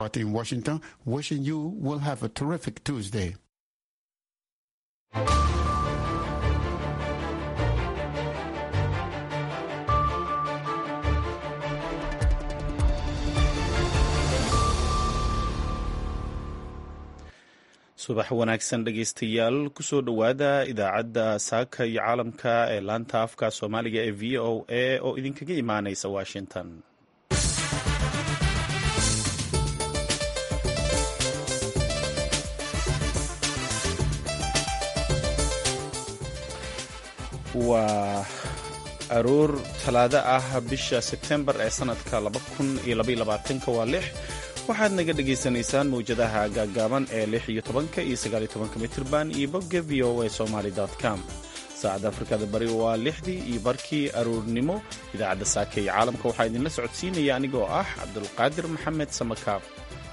in Washington, wishing you will have a terrific Tuesday. subax wanaagsan dhegaystayaal kusoo dhowaada idaacadda saaka iyo caalamka ee laanta afka soomaaliga ee v o a oo idinkaga imaanaysa washington waa aroor talaado ah bisha sebtembar ee sanadka waa lix waxaad naga dhagaysanaysaan mawjadaha gaaggaaban ee lix iyo tobanka iyo sagaal iyo tobanka mitirban iyo bogga v o a somaly com saacadda afrikada bari waa lixdii iyo barkii aroornimo idaacadda saaka iyo caalamka waxaa idinla socodsiinaya anigoo ah cabdulqaadir maxamed samakaab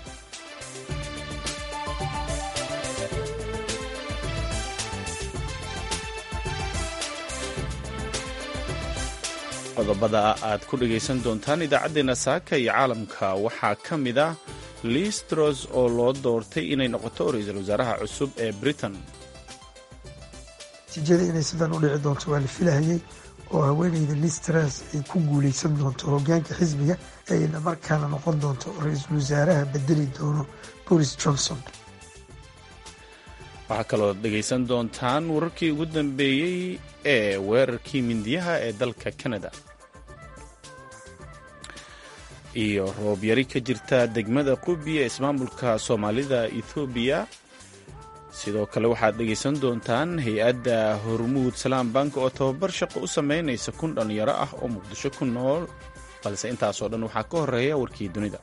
qodobada aad ku dhagaysan doontaan idaacaddeena saaka iyo caalamka waxaa ka mid ah listros oo loo doortay inay noqoto ra-iisul wasaaraha cusub ee britain natiijada inay sidan u dhici doonto waa la filahayay oo haweeneyda listras ay ku guuleysan doonto hogaanka xisbiga ayna markaana noqon doonto ra-iisul wasaaraha bedeli doono boris johnson waxaa kaloo dhegaysan doontaan wararkii ugu dambeeyey ee weerarkii mindiyaha ee dalka canada iyo roobyari ka jirta degmada qubi ee ismaamulka soomaalida ethoobiya sidoo kale waxaad dhegaysan doontaan hay-adda hormuud salaam bank oo tababar shaqo u sameynaysa kun dhallinyaro ah oo muqdisho ku nool balse intaasoo dhan waxaa ka horeeya warkii dunida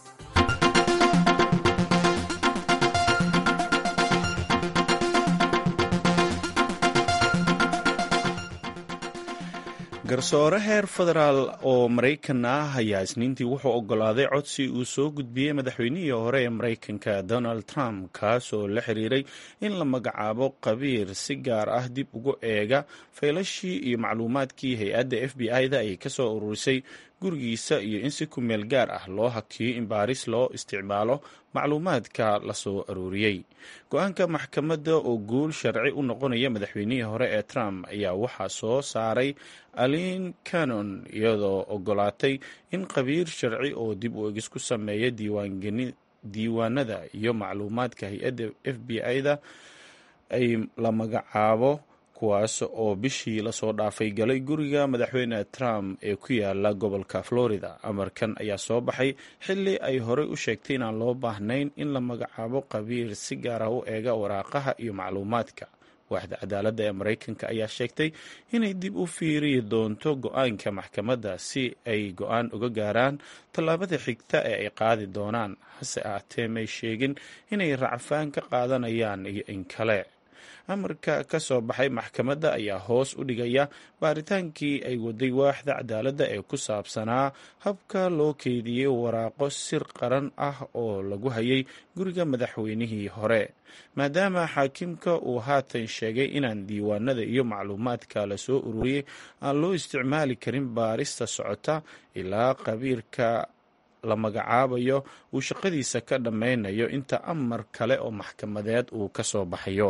garsoore heer federaal oo maraykan ah ayaa isniintii wuxuu oggolaaday codsi uu soo gudbiyey madaxweynihii hore ee maraykanka donald trump kaas oo la xiriiray in la magacaabo qabiir si gaar ah dib ugu eega faylashii iyo macluumaadkii hay-adda f b i-da ay ka soo ururisay gurigiisa iyo in si ku meel gaar ah loo hakiyo in baaris loo isticmaalo macluumaadka la soo aruuriyey go-aanka maxkamadda oo guul sharci u noqonaya madaxweynihii hore ee trump ayaa waxaa soo saaray alin canon iyadoo ogolaatay in qabiir sharci oo dib u egis ku sameeya diiwaanada iyo macluumaadka hay-adda f b i-da ay la magacaabo kuwaas oo bishii lasoo dhaafay galay guriga madaxweyne trump ee ku yaala gobolka florida amarkan ayaa soo baxay xili ay horey u sheegtay inaan loo baahnayn in la magacaabo qabiir si gaar ah u eega waraaqaha iyo macluumaadka waaxda cadaaladda ee maraykanka ayaa sheegtay inay dib u fiiriyi doonto go-aanka maxkamadda si ay go-aan uga gaaraan tallaabada xigta ee ay qaadi doonaan hase ahaatee may sheegin inay racfaan ka qaadanayaan iyo in kale amarka ka soo baxay maxkamadda ayaa hoos u dhigaya baaritaankii ay waday waaxda cadaaladda ee ku saabsanaa habka loo keydiyey waraaqo sir qaran ah oo lagu hayay guriga madaxweynihii hore maadaama xaakimka uu haatan sheegay inaan diiwaanada iyo macluumaadka la soo ururiyey aan loo isticmaali karin baarista socota ilaa qabiirka la magacaabayo uu shaqadiisa ka dhammaynayo inta amar kale oo maxkamadeed uu ka soo baxayo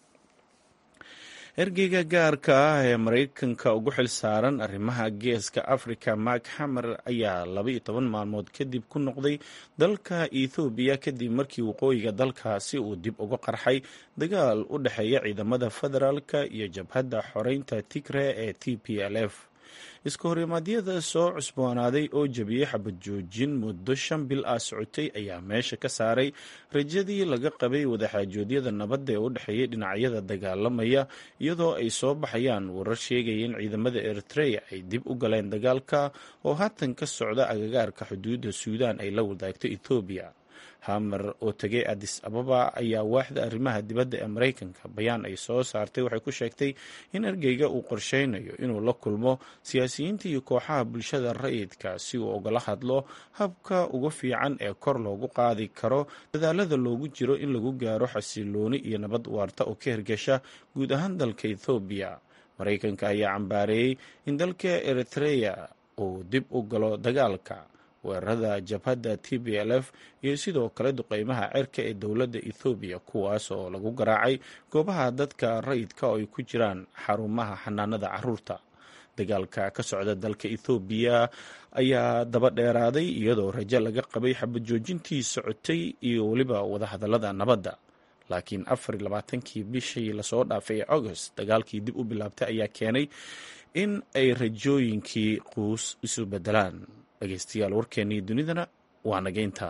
ergeyga gaarka ah ee maraykanka ugu xil saaran arrimaha geeska africa mark hamer ayaa laba iyo toban maalmood kadib ku noqday dalka ethoobiya kadib markii waqooyiga dalkaasi uu dib uga qarxay dagaal u dhexeeya ciidamada federaalka iyo jabhadda xoreynta tigre ee t p l f iska horimaadyada soo cusboonaaday oo jabiyey xabad joojin muddo shan bil ah socotay ayaa meesha ka saaray rajadii laga qabay wadaxaajoodyada nabadda ee u dhexeeyay dhinacyada dagaalamaya iyadoo ay soo baxayaan warar sheegaya in ciidamada eritrea ay dib u galeen dagaalka oo haatan ka socda agagaarka xuduudda suudaan ay la wadaagto ethoobiya hamer oo tegay adis ababa ayaa waaxda arrimaha dibadda ee maraykanka bayaan ay soo saartay waxay ku sheegtay in ergeyga uu qorsheynayo inuu la kulmo siyaasiyiinta iyo kooxaha bulshada rayidka si uu ugala hadlo habka ugu fiican ee kor loogu qaadi karo dadaalada loogu jiro in lagu gaaro xasilooni iyo nabad waarta oo ka hirgasha guud ahaan dalka ethoobiya maraykanka ayaa cambaareeyey in dalka eritrea uu dib u galo dagaalka weerarada jabhadda t b l f iyo sidoo kale duqeymaha cerka ee dowladda ethoobiya kuwaas oo lagu garaacay goobaha dadka rayidka oo ay ku jiraan xarumaha xanaanada caruurta dagaalka ka socda dalka ethoobiya ayaa daba dheeraaday iyadoo rajo laga qabay xabad joojintii socotay iyo weliba wadahadalada nabadda laakiin afar iyo labaatankii bishii lasoo dhaafay ee august dagaalkii dib u bilaabtay ayaa keenay in ay rajooyinkii quus isu bedelaan dhegeystayaal warkeennii dunidana waa nageynta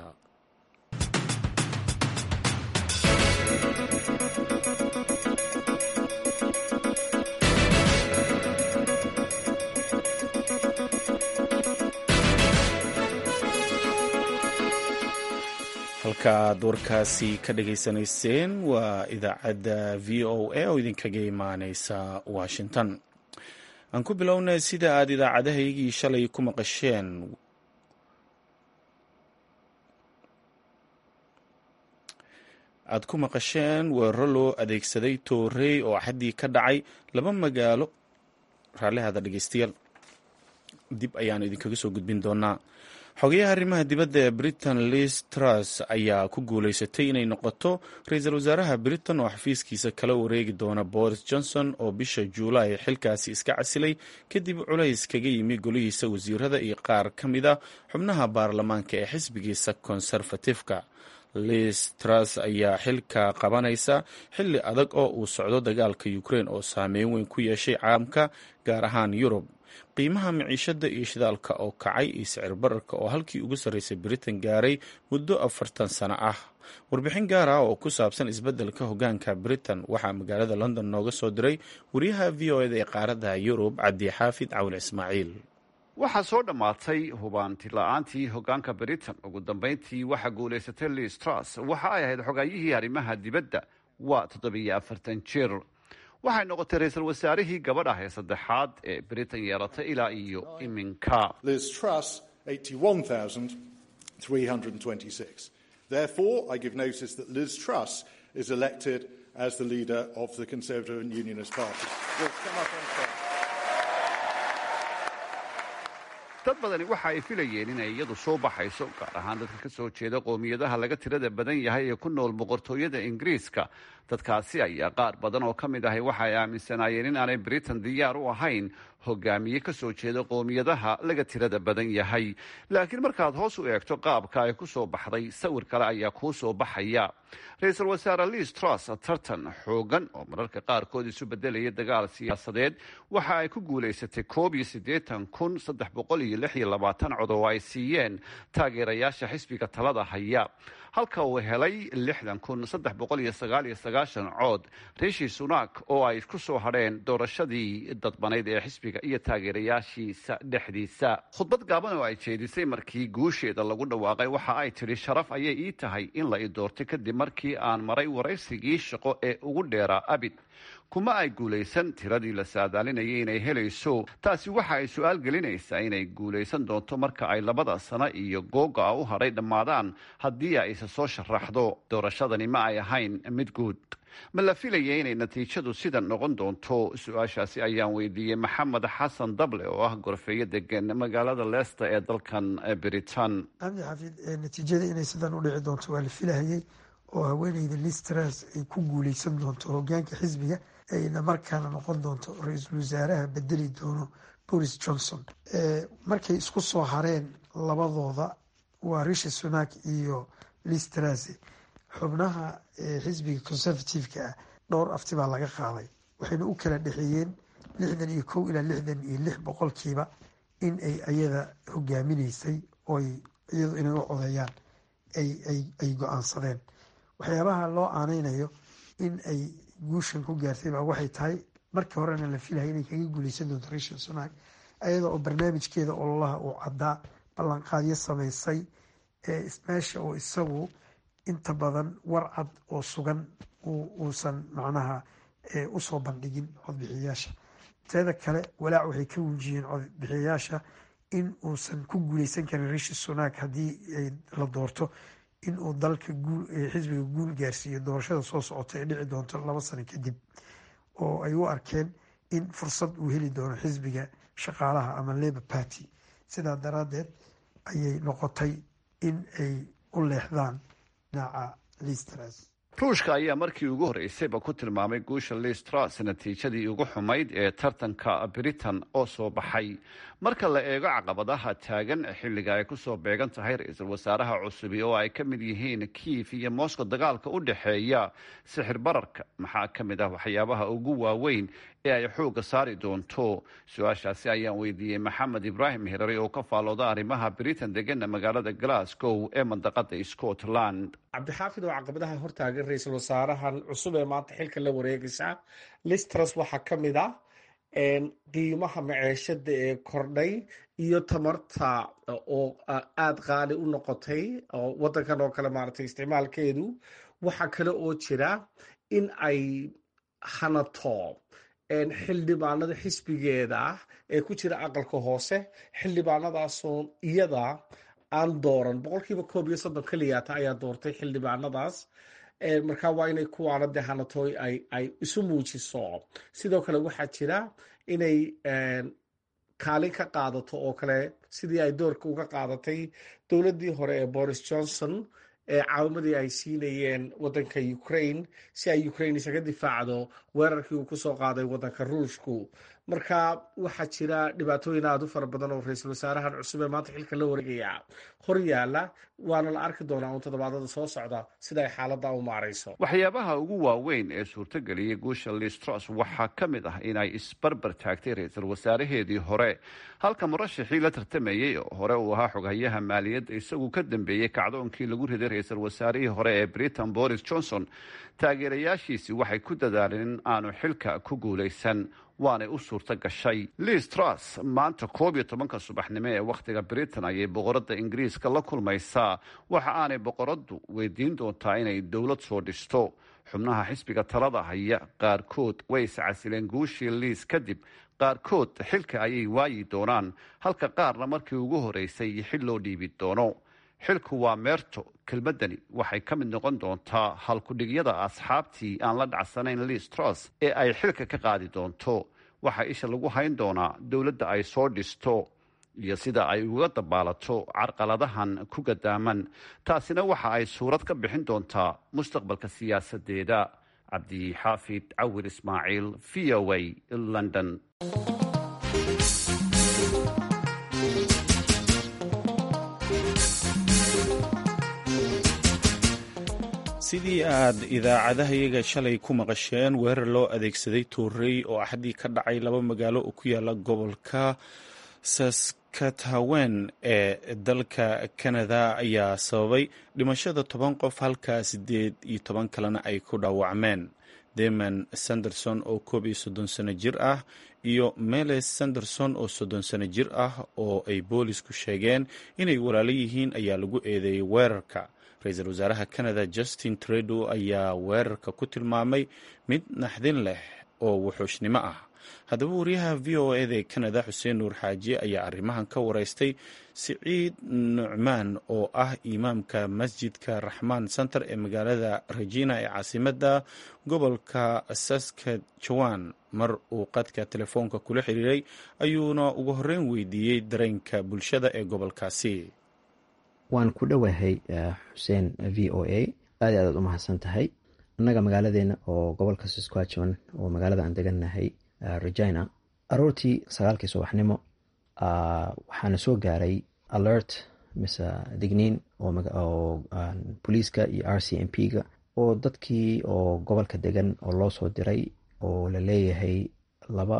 halkaaad warkaasi ka dhageysanayseen waa idaacadda v o a oo idinkaga imaaneysa washington aan ku bilownay sida aad idaacadahaygii shalay ku maqasheen aad ku maqasheen weeraro loo adeegsaday toorey oo xaddii ka dhacay laba magaalo raallihaada dhegeystayaal dib ayaanu idinkaga soo gudbin doonaa xogayaha arrimaha dibadda ee britain liz truss ayaa ku guuleysatay inay noqoto ra-iisul wasaaraha britain oo xafiiskiisa kala wareegi doona boris johnson oo bisha juulaay xilkaasi iska casilay kadib culays kaga yimi golihiisa wasiirada iyo qaar ka mid a xubnaha baarlamaanka ee xisbigiisa konserfatifka liz truss ayaa xilka qabanaysa xilli adag oo uu socdo dagaalka ukraine oo saameyn weyn ku yeeshay caalamka gaar ahaan yurub qiimaha miciishada iyo shidaalka oo kacay iyo sicir bararka oo halkii ugu sarreysay britain gaaray muddo afartan sano ah warbixin gaar ah oo ku saabsan isbeddelka hogaanka britain waxaa magaalada london nooga soo diray wariyaha v o eda ee qaaradda yurub cabdi xaafid cawil ismaaciil waxaa soo dhammaatay hubaanti la-aantii hogaanka britain ugu dambeyntii waxaa guulaysatay liz truss waxa ay ahayd xogaayihii arrimaha dibadda waa toddobiyo afartan jir waxay noqotay ra-iisul wasaarihii gabadh ah ee saddexaad ee britain yeelatay ilaa iyo iminka therefore i give notice that liz truss is elected as the leader of the conservative and unionist party dad badani waxa ay filayeen inay iyadu soo baxayso gaar ahaan dadka ka soo jeeda qoomiyadaha laga tirada badan yahay ee ku nool boqortooyada ingiriiska dadkaasi ayaa qaar badan oo ka mid ahay waxa ay aaminsanaayeen in aanay britain diyaar u ahayn hogaamiye ka soo jeeda qoomiyadaha laga tirada badan yahay laakiin markaad hoos u eegto qaabka ay ku soo baxday sawir kale ayaa kuu soo baxaya ra-iisul wasaare liz truss tartan xoogan oo mararka qaarkood isu bedelaya dagaal siyaasadeed waxa ay ku guulaysatay koob iyo siddeetan kun saddex boqol iyo lix iyo labaatan cod oo ay siiyeen taageerayaasha xisbiga talada haya halka uu helay lixdan kun saddex boqol iyo sagaal iyo sagaashan cood rishi sunak oo ay ku soo hadheen doorashadii dadbanayd ee xisbiga iyo taageerayaashiisa dhexdiisa khudbad gaaban oo ay jeedisay markii guusheeda lagu dhawaaqay waxa ay tidhi sharaf ayay ii tahay in la i doortay kadib markii aan maray waraysigii shaqo ee ugu dheeraa abid kuma ay guulaysan tiradii la saadaalinayay inay helayso taasi waxa ay su-aal gelinaysaa inay guulaysan doonto marka ay labada sano iyo googa u hadhay dhammaadaan haddii ay isa soo sharaxdo doorashadani ma ay ahayn mid guud ma la filaya inay natiijadu sidan noqon doonto su-aashaasi ayaan weydiiyey maxamed xasan dable oo ah gorfeeyo degan magaalada leesta ee dalkan britain cabdi xafiid natiijada inay sidan u dhici doonto waa la filahayay oo haweeneyda listras ay ku guuleysan doonto hogaanka xisbiga ayna markaana noqon doonto ra-iisul wasaaraha bedeli doono boris johnson markay isku soo hareen labadooda waa rishi sunak iyo listras xubnaha xisbiga conservative-ka ah dhowr afti baa laga qaaday waxayna u kala dhexeeyeen lixdan iyo kow ilaa lixdan iyo lix boqolkiiba in ay ayada hogaaminaysay oy iyadu inay u codeeyaan ay go-aansadeen waxyaabaha loo aaneynayo in ay guushan ku gaartay baa waxay tahay markii horena la filaya inay kaga guuleysan doonto rishan sunak ayada oo barnaamijkeeda ololaha uu caddaa ballanqaadyo sameysay meesha oo isagu inta badan warcad oo sugan uusan macnaha usoo bandhigin codbixiyayaasha teeda kale walaac waxay ka wujiyeen codbixiyayaasha in uusan ku guuleysan karin rishi sunak haddii la doorto in uu dalka xisbiga guul gaarsiiyo doorashada soo socota ee dhici doonto laba sano kadib oo ay u arkeen in fursad uu heli doono xisbiga shaqaalaha ama labor party sidaa daraadeed ayay noqotay in ay u leexdaan dhinaca listras ruushka ayaa markii ugu horreysayba ku tilmaamay guusha listras natiijadii ugu xumayd ee tartanka britain oo soo baxay marka la eego caqabadaha taagan xilliga ay kusoo beegan tahay ra-iisul wasaaraha cusubi oo ay ka mid yihiin kiif iyo moscow dagaalka u dhexeeya sixir bararka maxaa ka mid ah waxyaabaha ugu waaweyn ee ay xoogga saari doonto su-aashaasi ayaan weydiiyey maxamed ibraahim hirari oo ka faallooda arrimaha britain degana magaalada glasgow ee mandaqada scotland cabdixaafid oo caqabadaha hortaagan ra-iisul wasaarahan cusub ee maanta xilka la wareegaysa listras waxaa ka mid ah qiimaha maceeshada ee kordhay iyo tamarta oo aada qaali u noqotay oo wadankan oo kale maaragtay isticmaalkeedu waxaa kale oo jira in ay hanato xildhibaanada xisbigeeda ah ee ku jira aqalka hoose xildhibaanadaasoo iyada aan dooran boqolkiiba koob iyo soddon keliyaata ayaa doortay xildhibaanadaas markaa waa inay kuwaana dee hanatooy ay isu muujiso sidoo kale waxaa jira inay kaalin ka qaadato oo kale sidii ay doorka uga qaadatay dowladdii hore ee boris johnson ee caawimadii ay siinayeen wadanka ukraine si ay ukraine isaga difaacdo weerarkii uu kusoo qaaday wadanka ruushku marka waxaa jira dhibaatooyin aada u fara badan oo ra-iisul wasaarahan cusub ee maanta xilka la wareegaya hor yaalla waana la arki doonaa uun toddobaadada soo socda sida ay xaaladda u maarayso waxyaabaha ugu waaweyn ee suurtageliyay guusha listros waxaa ka mid ah inay isbarbar taagtay ra-iisul wasaaraheedii hore halka murashixii la tartamayey oo hore uu ahaa xoghayaha maaliyadda isagu ka dambeeyey kacdoonkii lagu riday ra-iisul wasaarihii hore ee britain boris johnson taageerayaashiisi waxay ku dadaaleen in aanu xilka ku guulaysan waanay u suurto gashay liz truss maanta koob iyo tobanka subaxnimo ee wakhtiga britain ayay boqoradda ingiriiska la kulmaysaa waxa aanay boqoraddu weydiin doontaa inay dowlad soo dhisto xubnaha xisbiga talada haya qaarkood way iscasileen guushii liis kadib qaarkood xilka ayay waayi doonaan halka qaarna markii ugu horeysay xil loo dhiibi doono xilku waa meerto kelmaddani waxay ka mid noqon doontaa halkudhigyada asxaabtii aan la dhacsanayn liis truss ee ay xilka ka qaadi doonto waxaa isha lagu hayn doonaa dowladda ay soo dhisto iyo sida ay uga dabaalato carqaladahan ku gadaaman taasina waxa ay suurad ka bixin doontaa mustaqbalka siyaasadeeda cabdixaafid cawir ismaaciil v o a london sidii aad idaacadahayaga shalay ku maqasheen weerar loo adeegsaday tuurey oo axadii ka dhacay laba magaalo oo ku yaala gobolka saskathawen ee dalka canada ayaa sababay dhimashada toban qof halka siddeed iyo toban kalena ay ku dhaawacmeen deman sanderson oo koob iyo soddon sano jir ah iyo meles sanderson oo soddon sano jir ah oo ay boolisku sheegeen inay walaalo yihiin ayaa lagu eedeeyey weerarka ra-iisul wasaaraha canada justin trudeau ayaa weerarka ku tilmaamay mid naxdin leh oo wuxuushnimo ah haddaba wariyaha v o eda ee canada xuseen nuur xaaji ayaa arrimahan ka wareystay siciid nucmaan oo ah imaamka masjidka raxmaan center ee magaalada regina ee caasimadda gobolka saskatchewan mar uu qadka telefoonka kula xiriiray ayuuna ugu horreyn weydiiyey dareenka bulshada ee gobolkaasi waan ku dhowahay xuseen v o a aad i aadaad u mahadsan tahay annaga magaaladeena oo gobolka saskatchewan oo magaalada aan degannahay regina aroortii sagaalkii subaxnimo waxaana soo gaaray alert mise digniin oo booliiska iyo r c m p ga oo dadkii oo gobolka degan oo loo soo diray oo la leeyahay laba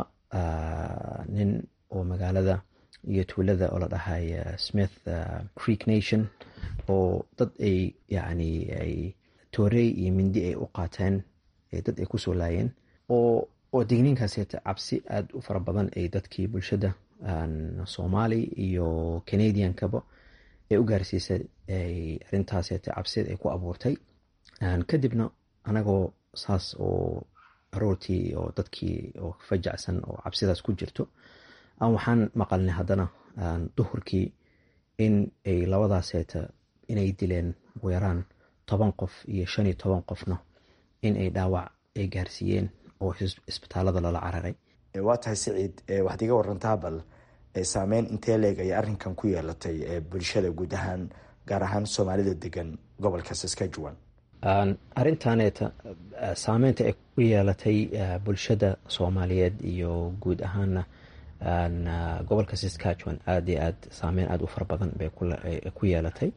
nin oo magaalada iyo tuulada oo la dhahay smith creek nation oo dad ay yacni ay toorey iyo mindi ay u qaateen dad ay kusoo laayeen oo oo digniinkaaseta cabsi aada u fara badan ay dadkii bulshada soomaali iyo canadiankaba ee u gaarsiisay arintaaseeta cabsida ay ku abuurtay kadibna anagoo saas oo aroortii oo dadkii oo fajacsan oo cabsidaas ku jirto waxaan maqalnay haddana duhurkii in ay labadaaseeta inay dileen ugu yaraan toban qof iyo shan iyo toban qofna in ay dhaawac ay gaarsiiyeen oo isbitaalada lala cararay waa tahay siciid waxaad iga warantaa bal saameyn intee leeg ay arrinkan ku yeelatay bulshada guud ahaan gaar ahaan soomaalida degan gobolka saskatchewan arrintaneeta saameynta ay ku yeelatay bulshada soomaaliyeed iyo guud ahaana gobolka saskatchewan aada iyo aad saameyn aada u fara badan bay ku yeelatay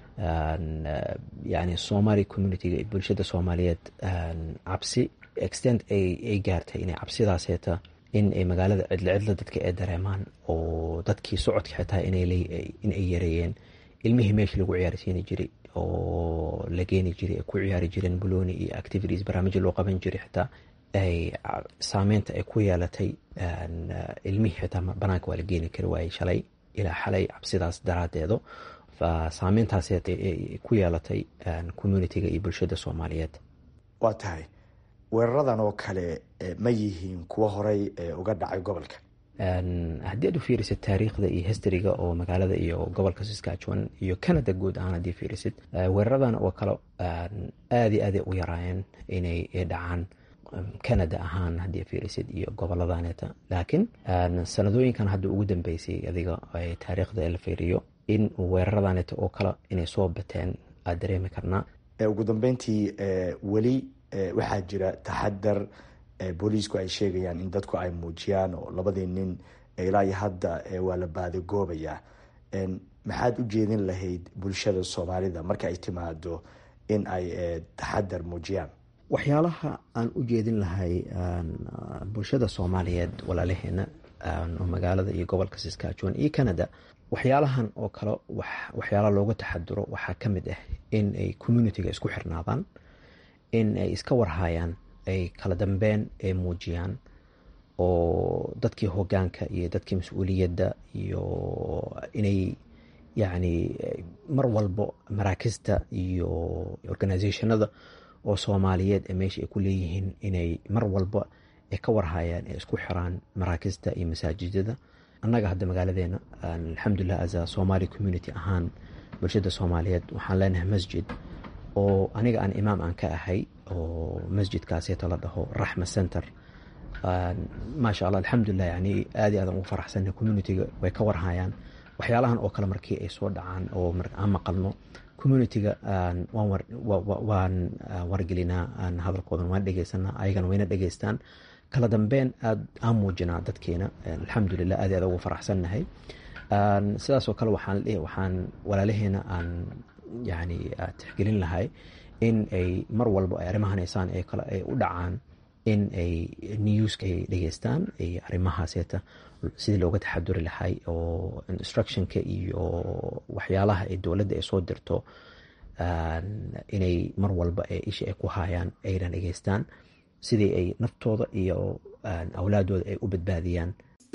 yani somali communitiga bulshada soomaaliyeed cabsi extent ay gaartay inay cabsidaaseeta in ay magaalada cidlo cidlo dadka ay dareemaan oo dadkii socodka xitaa in ay yareeyeen ilmihii meeshii lagu ciyaarsiini jiray oo la geeni jiray ay ku ciyaari jireen boloni iyo activities barnaamijya loo qaban jiray xitaa ay saameynta ay ku yeelatay ilmihii xitaa banaanka waa la geeni kari waayey shalay ilaa xalay cabsidaas daraadeedo saameyntaas ku yeelatay communitiga iyo bulshada soomaaliyeed waa tahay weeraradan oo kale ma yihiin kuwo horey uga dhacay gobolka haddii aad u fiirisid taariikhda iyo historyga oo magaalada iyo gobolka saskatchewan iyo canada guud ahaan haddii fiirisid weeraradan oo kale aada iyo aaday u yaraayeen inay dhacaan canada ahaan haddii fiirisid iyo goboladaneeta laakiin sanadooyinkan hadda ugu dambeysay adiga taariikhda la fiiriyo in weeraradaneeta oo kale inay soo bateen aada dareemi karnaa ugu dambeyntii weli waxaa jira taxadar booliisku ay sheegayaan in dadku ay muujiyaan oo labadii nin ilaa iyo hadda waa la baadagoobayaa maxaad u jeedin lahayd bulshada soomaalida marka ay timaado in ay taxadar muujiyaan waxyaalaha aan u jeedin lahay bulshada soomaaliyeed walaalaheena oo magaalada iyo gobolka saskatchewan iyo canada waxyaalahan oo kale waxyaala looga taxaduro waxaa ka mid ah in ay communitiga isku xirnaadaan in ay iska warhayaan ay kala dambeyn ay muujiyaan oo dadkii hogaanka iyo dadkii mas-uuliyadda iyo inay yacni mar walbo maraakista iyo organizationada oo soomaaliyeed ee meesha ay ku leeyihiin inay mar walba ay ka warhayaan ee isku xiraan maraakista iyo masaajidada annaga hadda magaaladeena alxamdulilah as a somali community ahaan bulshada soomaaliyeed waxaan leenahay masjid oo aniga aan imaam aan ka ahay oo masjidkaaseeto la dhaho raxma center maasha allah alxamdulilah yani aad i aadan ugu faraxsanay communitiga way ka warhayaan waxyaalahan oo kale markii ay soo dhacaan oo aan maqalno communitiga waan wargelinaa hadalkoodan waan dhegeysanaa ayagana wayna dhegeystaan kala dambeyn aad aan muujinaa dadkeena alxamdulilah aad i aad ugu faraxsannahay sidaasoo kale waxaan waxaan walaalaheena aan yani tixgelin lahay in ay mar walba ay arrimahan haysaan ee kale ay u dhacaan in ay newska ay dhegeystaan ay arrimahaaseeta sidii looga taxaduri lahay oo instructionka iyo waxyaalaha ay dowladda ay soo dirto inay mar walba ee isha ay ku hayaan ayna dhegeystaan sidii ay naftooda iyo awlaadooda ay u badbaadiyaan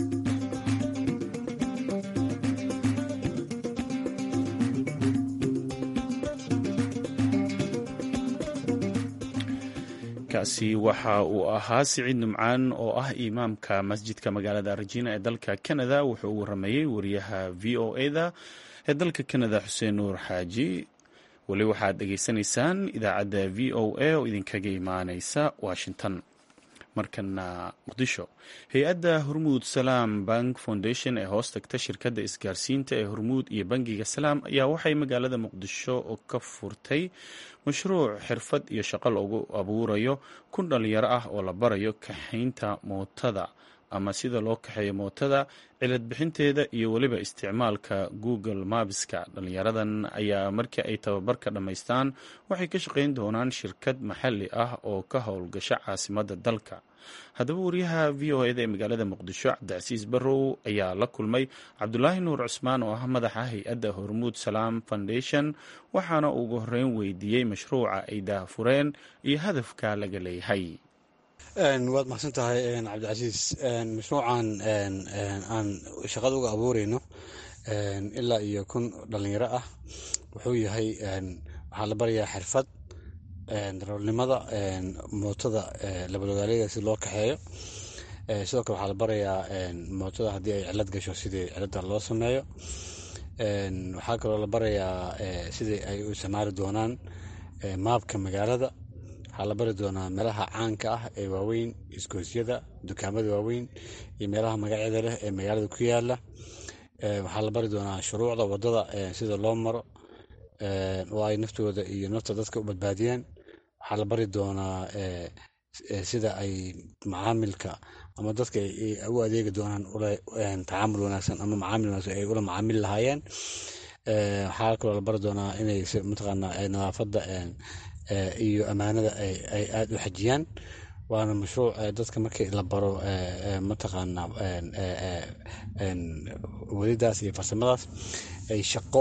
kaasi waxa uu ahaa siciid numcaan oo ah imaamka masjidka magaalada arjina ee dalka canada wuxuu u waramayey wariyaha v o eda ee dalka canada xuseen nuur xaaji weli waxaad dhegaysanaysaan idaacadda v o a oo idinkaga imaaneysa washington markana muqdisho hay-adda hormuud salaam bank foundation ee hoos tagta shirkadda isgaarsiinta ee hormuud iyo bangiga salaam ayaa waxay magaalada muqdisho ka furtay mashruuc xirfad iyo shaqo loogu abuurayo kun dhalinyaro ah oo la barayo kaxaynta mootada ama sida loo kaxeeyo mootada cilad bixinteeda iyo weliba isticmaalka google mapska dhalinyaradan ayaa markii ay tababarka dhammaystaan waxay ka shaqayn doonaan shirkad maxalli ah oo ka howlgasha caasimadda dalka haddaba wariyaha v o eda ee magaalada muqdisho cabdicasiis barrow ayaa la kulmay cabdulaahi nuur cusmaan oo ah madaxa hay-adda hormuud salaam foundation waxaana ugu horeyn weydiiyey mashruuca ay daahfureen iyo hadafka laga leeyahay waad mahadsan tahay cabdicasiis mashruucan aan shaqada uga abuureyno ilaa iyo kun dhalinyaro ah wuxuu yahay waxaa la barayaa xirfad daroolnimada mootada labalogaaleyda si loo kaxeeyo sidoo kale waxaa la barayaa mootada haddii ay cilad gasho sidii cilada loo sameeyo waxaa kaloo la barayaa sidii ay u isticmaali doonaan maabka magaalada waxaa la bari doonaa meelaha caanka ah ee waaweyn isgoosyada dukaamada waaweyn iyo meelaha magacyada leh ee magaalada ku yaala waxaa la bari doonaa shuruucda wadada sida loo maro oo ay naftooda iyo nafta dadka u badbaadiyaan waxaa la bari doonaa sida ay macaamilka ama dadka u adeegi doonaan tacaamul wanaagsan ama macaamil wanaagsan ay ula macaamili lahaayeen waxaa kaloo la bari doonaa inay mataqaana nadaafadda iyo ammaanada ay aada u xajiyaan waana mashruuc dadka markii la baro mataqaana wadidaas iyo farsamadaas ay shaqo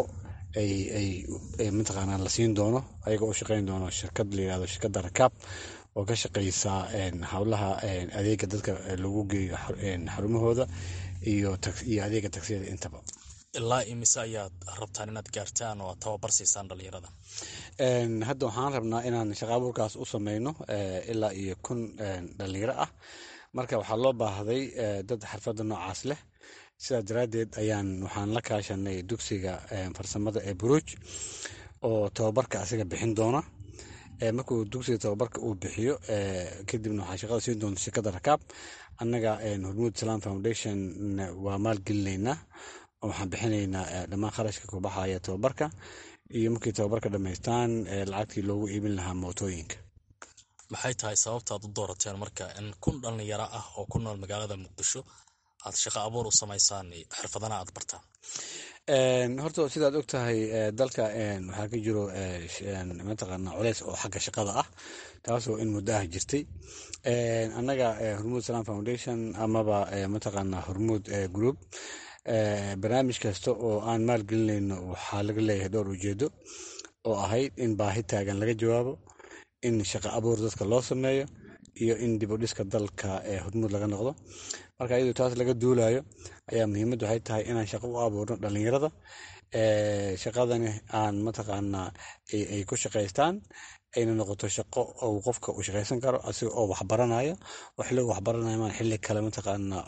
ay mataqaana la siin doono ayaga u shaqeyn doono shirkad la yirahdo shirkadda rakaab oo ka shaqeysa howlaha adeega dadka lagu geeyo xarumahooda iyo adeega tagsiyada intaba ilaa imise ayaad rabtaan inaad gaartaan oo aad tababar siisaan dhalinyarada hadda waxaan rabnaa inaan shaqa abuurkaas u sameyno ilaa iyo kun dhalinyaro ah marka waxaa loo baahday dad xirfadda noocaas leh sidaas daraaddeed ayaan waxaan la kaashanay dugsiga farsamada ee buruuj oo tababarka asiga bixin doona markuu dugsiga tababarka uu bixiyo kadibna waxaa shaqada siin doonta shirkadda rakaab annaga hormuud salam foundation waa maalgelinaynaa waxaan bixinaynaa dhammaan kharashka ku baxaya tababarka iyo markii tababarka dhammaystaan lacagtii loogu iibin lahaa mootooyinka maxay tahay sababtaad u doorateen marka in kun dhalinyaro ah oo ku nool magaalada muqdisho aad shaqo abuur u samaysaan xirfadana aad bartaan horta sidaad og tahay dalka waxaa ka jiro mataqaana culeys oo xagga shaqada ah taasoo in muddo ah jirtay annaga hormuud salam foundation amaba mataqaana hormuud group barnaamij kasta oo aan maalgelinayno waxaa laga leeyahay dhowr ujeedo oo ahayd in baahi taagan laga jawaabo in shaqo abuur dadka loo sameeyo iyo in dib u dhiska dalka hormuud laga noqdo marka iyadoo taas laga duulayo ayaa muhiimaddu waxay tahay inaan shaqo u abuurno dhalinyarada shaqadani aan mataqaanaa ay ku shaqaystaan ayna noqoto shaqo uu qofka uu shaqaysan karo asiga oo waxbaranayo oo xilliga waxbaranayo maan xilli kale mataqaanaa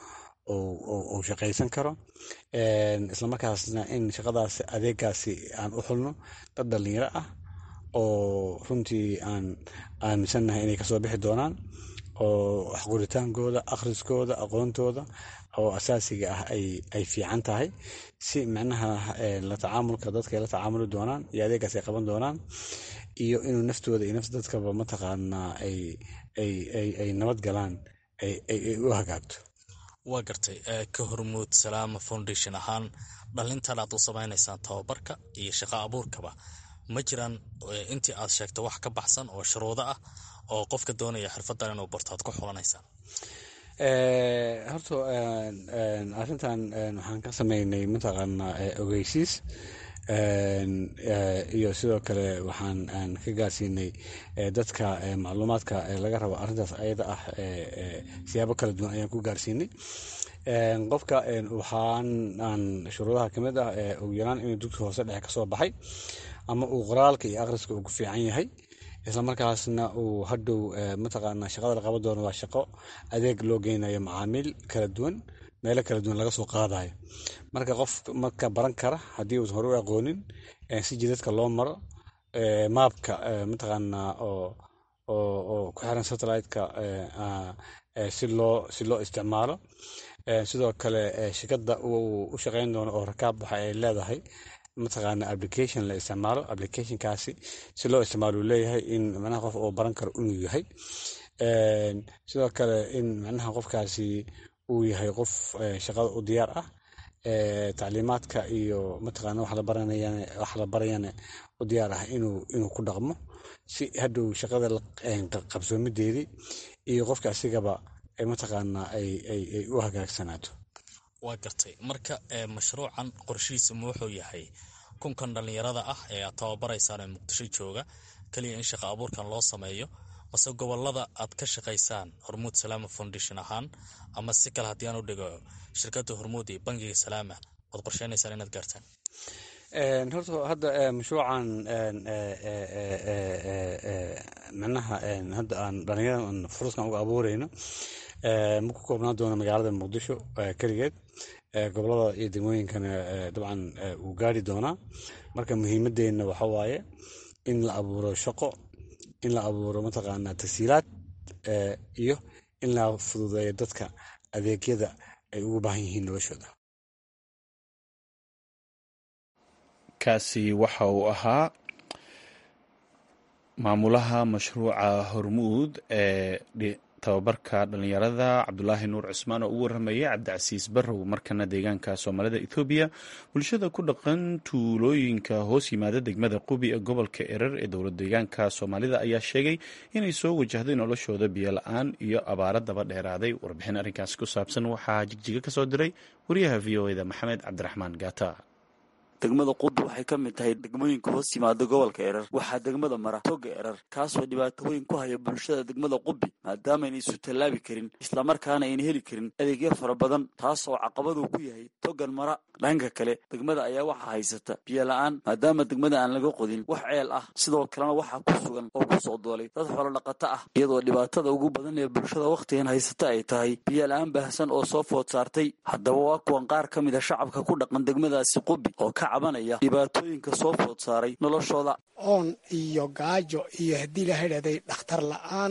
uu shaqaysan karo islamarkaasna in shaqadaas adeegaasi aan u xulno dad dhalinyaro ah oo runtii aan aaminsannahay inay kasoo bixi doonaan oo waxquritaankooda akhriskooda aqoontooda oo asaasiga ah ay fiican tahay si micnaha la tacaamulka dadka ay la tacaamuli doonaan iyo adeegaas ay qaban doonaan iyo inuu naftooda iyo nafta dadkaba mataqaanaa ay nabad galaan ay u hagaagto waa gartay ka hormuud salaama foundation ahaan dhalintan aad u samaynaysaan tababarka iyo shaqo abuurkaba ma jiraan intii aad sheegto wax ka baxsan oo shuruudo ah oo qofka doonaya xirfadan inuu barto aad ku xulanaysaan horta arrintan waxaan ka sameynay mataqaanaa ogeysiis iyo sidoo kale waxaan ka gaarsiinay dadka macluumaadka laga rabo arrintaas ayada ah siyaabo kala duwan ayaan ku gaarsiinay qofka waxaan aan shuruudaha kamid ah ugu yaraan inuu dugsi hoose dhexe kasoo baxay ama uu qoraalka iyo akhriska uu ku fiican yahay islamarkaasna uu hadhow mataqaana shaqada la qaban doono waa shaqo adeeg loo geynayo macaamiil kala duwan meelo kala duwan laga soo qaadayo marka qof marka baran kara haddii uusan hore u aqoonin si jidadka loo maro maabka mataqaana oo ku xiran satellite-ka si loo si loo isticmaalo sidoo kale shirkadda uu u shaqeyn doono oo rakaab waxa ay leedahay mataqaana application la isticmaalo applicationkaasi si loo isticmaalo uu leeyahay in macnaha qof uu baran karo inuu yahay sidoo kale in macnaha qofkaasi uu yahay qof shaqada u diyaar ah tacliimaadka iyo mataqaana wax la baranayana wax la barayana u diyaar ah inuu inuu ku dhaqmo si hadhow shaqada qabsoomideedii iyo qofka asigaba mataqaana ay ay ay u hagaagsanaato waa gartay marka mashruucan qorshihiisa ma wuxuu yahay kunkan dhallinyarada ah ee aad tababaraysaan ee muqdisho jooga keliya in shaqo abuurkan loo sameeyo mase gobolada aad ka shaqaysaan hormuud salaama foundation ahaan ama si kale haddii aan u dhigo shirkadda hormuud iyo bangiga salaama waad qorsheynaysaan inaad gaartaan horta hadda mashruucan micnaha hadda aan dhalinyarada furuskan uga abuureyno ma ku koobnaan doono magaalada muqdisho keligeed gobolada iyo degmooyinkana dabcan wuu gaari doonaa marka muhiimadeenna waxa waaye in la abuuro shaqo in la abuuro mataqaanaa tasiilaad iyo in la fududeeyo dadka adeegyada ay ugu baahan yihiin noloshooda kaasi waxa uu ahaa maamulaha mashruuca hormuud ee tababarka dhalinyarada cabdulaahi nuur cusmaan oo ugu warramayay cabdicasiis barrow markana deegaanka soomaalida ethoobiya bulshada ku dhaqan tuulooyinka hoos yimaada degmada qubi ee gobolka erer ee dowlad deegaanka soomaalida ayaa sheegay inay soo wajahday noloshooda biyo la-aan iyo abaaro daba dheeraaday warbixin arrinkaasi ku saabsan waxaa jigjiga ka soo diray wariyaha v o eda maxamed cabdiraxmaan gaata degmada qubi waxay ka mid tahay degmooyinka hoos yimaada gobolka erar waxaa degmada mara toga erar kaasoo dhibaato weyn ku haya bulshada degmada qubi maadaamaayna isu tallaabi karin islamarkaana ayna heli karin adeegyo fara badan taas oo caqabaduu ku yahay togan mara dhanka kale degmada ayaa waxaa haysata biyo la-aan maadaama degmada aan laga qodin wax ceel ah sidoo kalena waxaa ku sugan oo ku soo doolay dad xoolo dhaqato ah iyadoo dhibaatada ugu badan ee bulshada wakhtigan haysata ay tahay biyo la-aan baahsan oo soo food saartay haddaba waa kuwan qaar ka mid a shacabka ku dhaqan degmadaasi qubi oo ka cabanaya dhibaatooyinka soo food saaray noloshooda oon iyo gaajo iyo haddii la hadhahday dhakhtar la-aan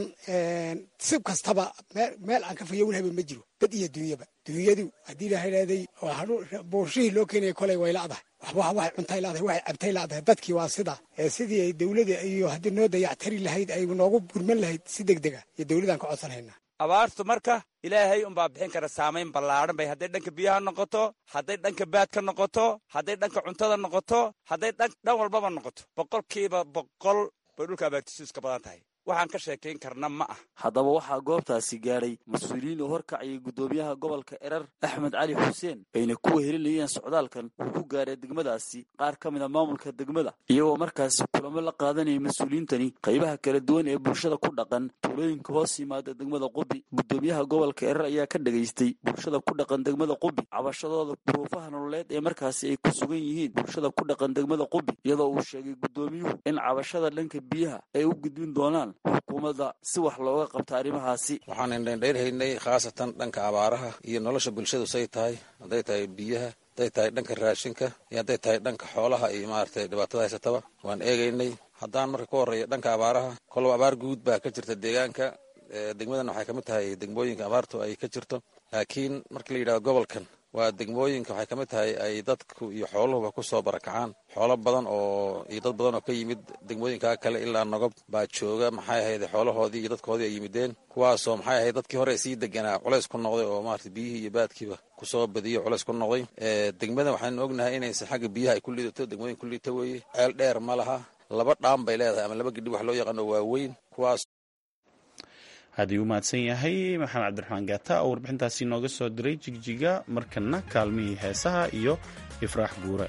si kastaba meel aan ka fayowlhaba ma jiro dad iyo duunyaba duunyadu haddii la hadhahday buurshihii loo keenaya kolay way la'dahay waxba waxay cuntay la'dahay waxay cabtay la'dahay dadkii waa sidaa sidii ay dowlada iyo haddii noo dayactari lahayd ay noogu gurman lahayd si deg dega iyo dowladaan ka codsanhaynaa abaartu marka ilaahay unbaa bixin kara saamayn ballaadhan bay hadday dhanka biyaha noqoto hadday dhanka baadka noqoto hadday dhanka cuntada noqoto hadday dhan walbaba noqoto boqolkiiba boqol bay dhulka abaartisu iska badan tahay waxaan ka sheekayn karna ma ah haddaba waxaa goobtaasi gaadhay mas-uuliyiin oo horkacayay guddoomiyaha gobolka erar axmed cali xuseen ayna ku wehelinayeen socdaalkan uu ku gaadhay degmadaasi qaar ka mid a maamulka degmada iyagoo markaasi kulamo la qaadanayay mas-uuliyiintani qaybaha kala duwan ee bulshada ku dhaqan tuulooyinka hoos yimaada degmada qubi guddoomiyaha gobolka erar ayaa ka dhagaystay bulshada ku dhaqan degmada qubi cabashadooda duruufaha nololeed ee markaasi ay ku sugan yihiin bulshada ku dhaqan degmada qubi iyadoo uu sheegay guddoomiyuhu in cabashada dhanka biyaha ay u gudbin doonaan xukuumadda si wax looga qabta arrimahaasi waxaan indhaindhayrhaynay khaasatan dhanka abaaraha iyo nolosha bulshadu say tahay hadday tahay biyaha hadday tahay dhanka raashinka iyo hadday tahay dhanka xoolaha iyo maaragtay dhibaatada haysataba waan eegaynay haddaan marka ku horreeya dhanka abaaraha kolba abaar guud baa ka jirta deegaanka degmadan waxay ka mid tahay degmooyinka abaartu ay ka jirto laakiin marka la yidhahdo gobolkan waa degmooyinka waxay ka mid tahay ay dadku iyo xooluhuba ku soo barakacaan xoolo badan oo iyo dad badan oo ka yimid degmooyinkaa kale ilaa nogob baa jooga maxay ahayd xoolahoodii iyo dadkoodii ay yimideen kuwaasoo maxay ahayd dadkii hore sii deganaa culays ku noqday oo maarata biyihii iyo baadkiiba kusoo badiyo culays ku noqday degmadan waxaanu ognahay inayse xagga biyaha ay ku liidato degmooyin ku liidata weeye ceel dheer ma laha laba dhaam bay leedahay ama laba gidhi wax loo yaqaano waaweyn kuwaas haddii u mahadsan yahay maxamed cabdiraxmaan gaata oo warbixintaasi nooga soo diray jigjiga markana kaalmihii heesaha iyo ifraax guure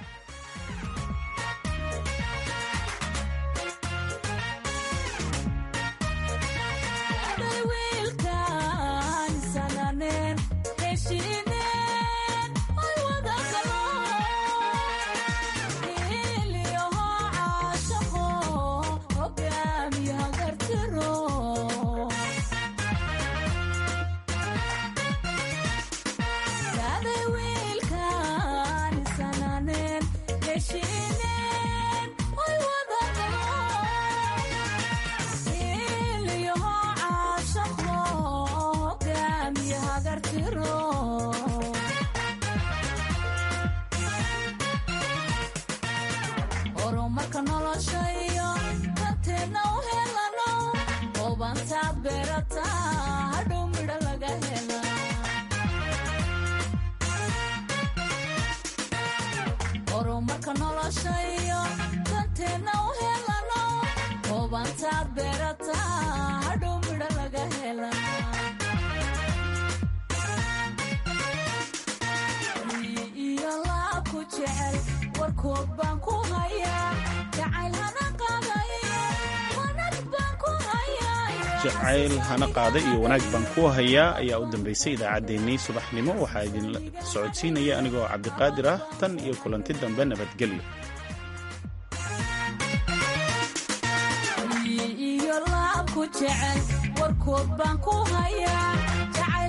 jacayl hana qaada iyo wanaag baan ku hayaa ayaa u dambaysay idaacaddeenii subaxnimo waxaa idin socodsiinaya anigoo cabdiqaadir ah tan iyo kulanti dambe nabadgelyo warkood baan ku hayaa